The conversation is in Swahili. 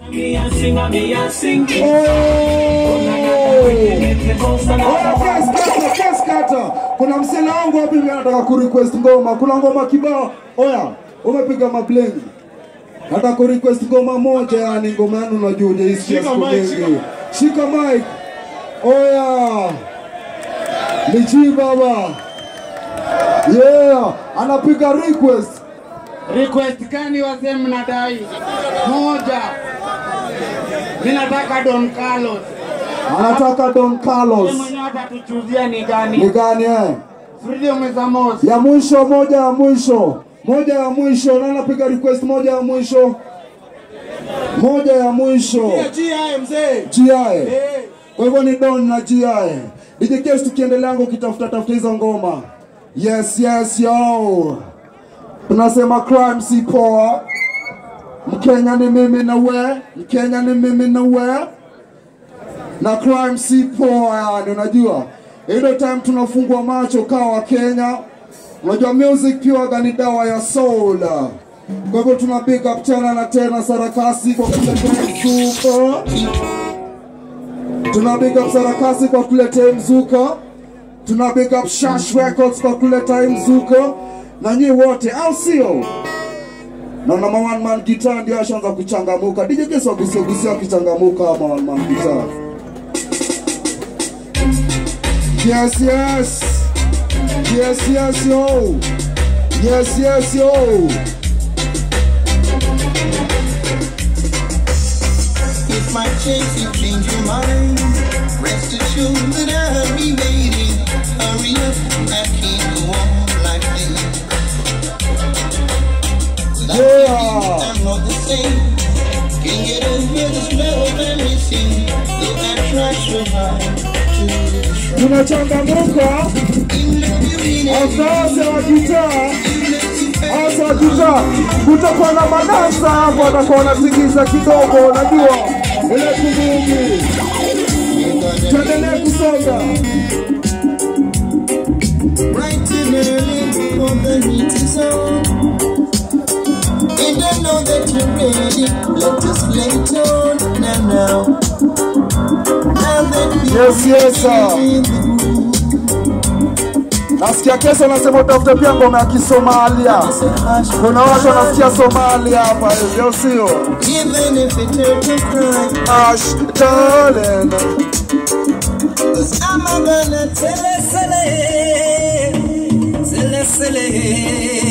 Oya, guys, kata, guys, kata. Kuna msela wangu hapa hivi anataka kurequest ngoma. Kuna ngoma kibao. Oya, umepiga mablengi. Nataka kurequest ngoma moja yani ngoma yenu unajua hujaisikia Shika siku mic, shika mingi. Shika mic. Oya. Lichi baba. Yeah, anapiga request. Request gani wazee mnadai? Moja. Mimi nataka Don Carlos. Anataka Don Wewe Carlos. mwenyewe atatuchuzia ni Ni gani? gani eh? Freedom is a must. ya mwisho moja ya mwisho moja ya mwisho na napiga request moja ya mwisho moja ya mwisho GI mzee. GI Eh. kwa hivyo ni Don na GI DJ Kes tukiendelea ngo ukitafuta tafuta hizo ngoma yes yes yo tunasema crime si poa Mkenya ni mimi na we Mkenya ni mimi na we na crime si poa yani unajua ile time tunafungua macho kawa Kenya unajua music pia waga ni dawa ya soul kwa hivyo tuna big up tena na tena sarakasi kwa kuletea mzuka tuna big up sarakasi kwa kuletea mzuka tuna big up shash records kwa kuletea mzuka na nyi wote au sio naona ma one man guitar ndio ashaanza kuchangamuka DJ Kesi wagusia gusia akichangamuka ama one man guitar Yes, yes. Yes, yes, yo. Yes, yes, yo. If my chance you change your mind, rest assured that I'll be waiting. Hurry up, I can't go on like this. Like Yeah. I'm not the same. Can't get over this love I'm missing. Though I try so hard to destroy. Tunachangamuka In love you really asase wa gitaa, asa wa gitaa. Kutakuwa na madansa hapo, atakuwa wanatingiza kidogo, unajua ile kuvungi. Tuendelee kusonga. bright and early before the heat is on. And I know that you're ready. Let us play it on now, now. Now that we Yes, yes, sir. in the mood, Nasikia kesho nasema utafute pia ngoma ya Kisomalia. say hush, Kuna watu wanasikia Somalia hapa hivyo, sio? even if it hurt to cry. Ash, darling. Cause I'm not gonna tell Sele sele, sele sele,